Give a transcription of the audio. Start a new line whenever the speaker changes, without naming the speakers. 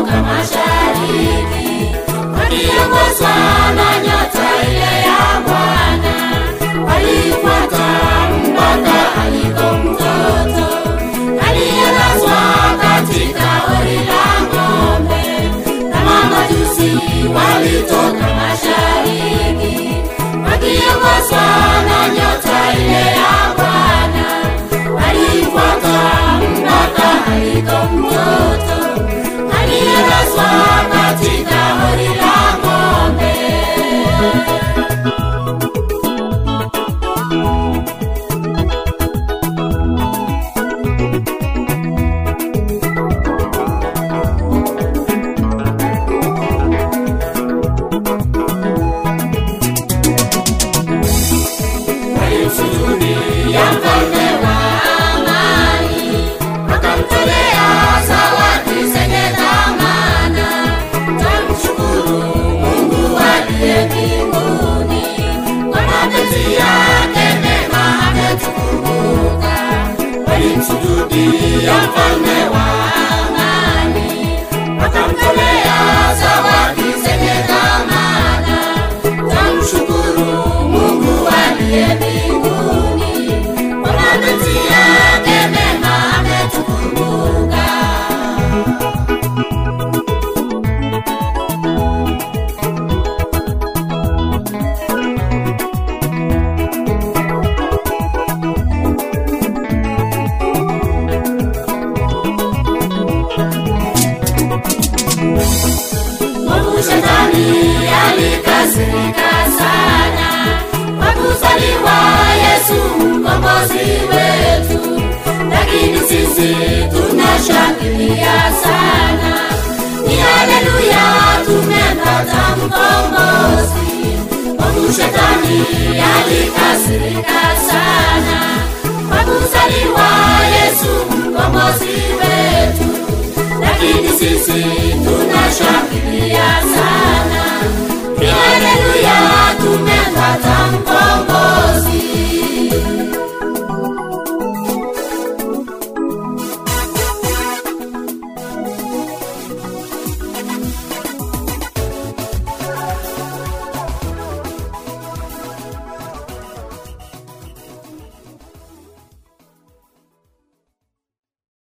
walitoka mashariki wakiongozwa na nyota ile ya Bwana walifuata mpaka aliko mtoto aliyelazwa katika hori la ng'ombe, na mamajusi walitoka mashariki wakiongozwa na nyota ile ya Bwana walifuata mpaka aliko mtoto aliyelazwa katika hori la ng'ombe. walimsujudia mfalme wa amani, wakamtolea zawadi zenye dhamana. Twamshukuru Mungu aliye mbinguni, kwa mapenzi yake mema ametukumbuka. Walimsujudia mfalme wa amani, wakamtolea zawadi zenye dhamana. Twamshukuru Mungu aliye mbinguni, kwa mapenzi yake mema ametukumbuka. Mungu shetani alikasirika sana kwa kuzaliwa Yesu mkombozi wetu, lakini sisi tunashangilia sana. Ni haleluya, tumempata mkombozi. Mungu shetani alikasirika sana kwa kuzaliwa Yesu mkombozi wetu lakini sisi tunashangilia sana.